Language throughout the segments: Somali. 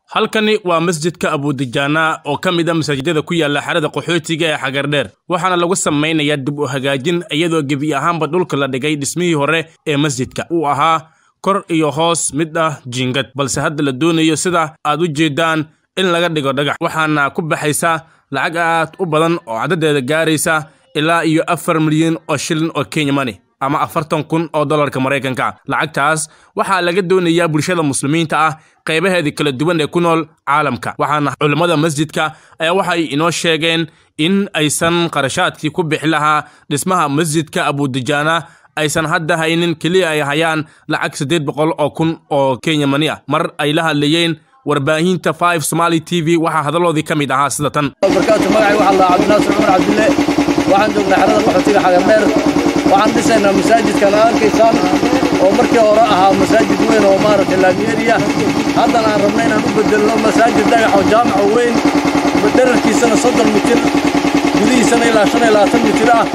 halkani waa masjidka abudijaana oo ka mid a masaajidada ku yaala xerada qaxootiga ee xagardheer waxaana lagu samaynayaa dib u hagaajin iyadoo gebi ahaanba dhulka la dhigay dhismihii hore ee masjidka uu ahaa kor iyo hoos mid ah jiingad balse hadda la doonayo sida aad u jeedaan in laga dhigo dhagax waxaana ku baxaysa lacag aad u badan oo caddadeeda gaaraysa ilaa iyo afar milyan oo shilin oo kenya money ama afartan kun oo dollarka maraykanka lacagtaas waxaa laga doonayaa bulshada muslimiinta ah qaybaheedii kala duwan ee ku nool caalamka waxaana culimmada masjidka ayaa waxay inoo sheegeen in aysan qarashaadkii ku bixi lahaa dhismaha masjidka abudijaana aysan hadda haynin keliya ay hayaan lacag siddeed boqol oo kun oo kenya mani ah mar ay la hadlayeen warbaahinta five somali t v waxaa hadalloodii ka mid ahaa sida tan barkaatu magacay waxaa la cabdinaasir cumar cabdille waxaan joognaa xerada qaxootiga xagardheer waxaan dhisaynaa masaajidkan aad arkaysaan oo markii hore ahaa masaajid weyn oo maaragtay laamiyeeriya haddana aan rabna inaan u bedelno masaajid dhagax oo jaamaca weyn dherarkiisana soddon mitir gudihiisana ilaa shan iyo labaatan mitir ah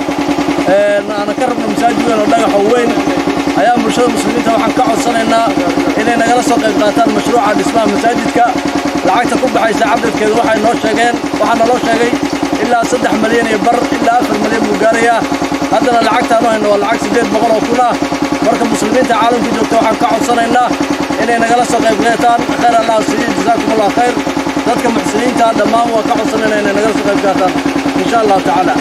aanan ka rabno masaajid weyn oo dhagax oo weyn ayaan bulshada muslimiinta waxaan ka codsanaynaa inay nagala soo qayb qaataan mashruuca dhismaha masaajidka lacagta ku baxaysa cabdadkeedu waxay noo sheegeen waxaa naloo sheegay ilaa saddex malyan iyo bar ilaa afar malyan buu gaarayaa haddana lacagtaanu hayno waa lacag siddeed boqol oo kun ah marka muslimiinta caalamka joogta waxaan ka codsanaynaa inay nagala soo qayb qaataan khayr allah siiyo jazaakum allah khayr dadka muxsiniinta dhammaan waa ka codsanaynaa inay nagala soo qayb qaataan insha allahu tacaala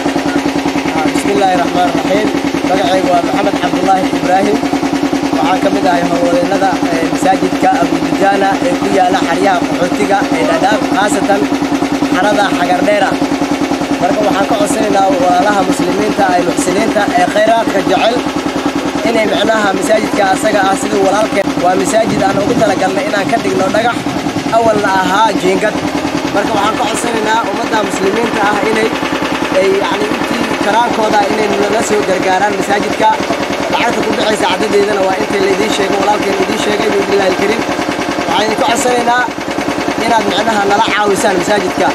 بسم الله الرحمن الرحيم magacaygu waa maxamed cabdulaahi ibraahim waxaan ka mid ahay howlwadeennada masaajidka abudijaana ee ku yaala xaryaha qaxootiga ee dhadhaab khaasatan xarada xagardheera marka waxaan ka codsanaynaa walaalaha muslimiinta ay muxsiniinta ee khayraadka jecel inay macnaha masaajidka asaga ah sidii walaalkeen waa masaajid aan ugu talagalnay inaan ka dhigno dhagax awalna ahaa jiingad marka waxaan ka codsanaynaa ummadda muslimiinta ah inay ay yacni intii karaankooda inay nala soo gargaaraan masaajidka lacagta ku bixaysa caddadeedana waa intay laydiin sheego walaalkeen idiin sheegay biidnillahi alkariim waxaan idinku codsanaynaa inaad micnaha nala caawisaan masaajidka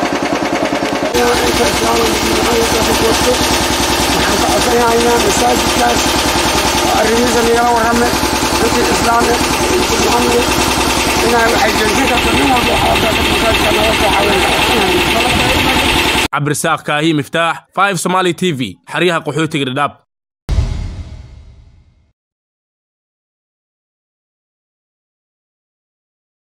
waxaan ka codsanaynaa masaajidkaas oo arrimihiisa nagala warrame intii islaame intii muxamedi inay waxay joojin karto nin walba waxaa masaajidka naga soo caawin cabdirasaaq kaahi miftaax five somali t v xaryaha qaxootiga dhadhaab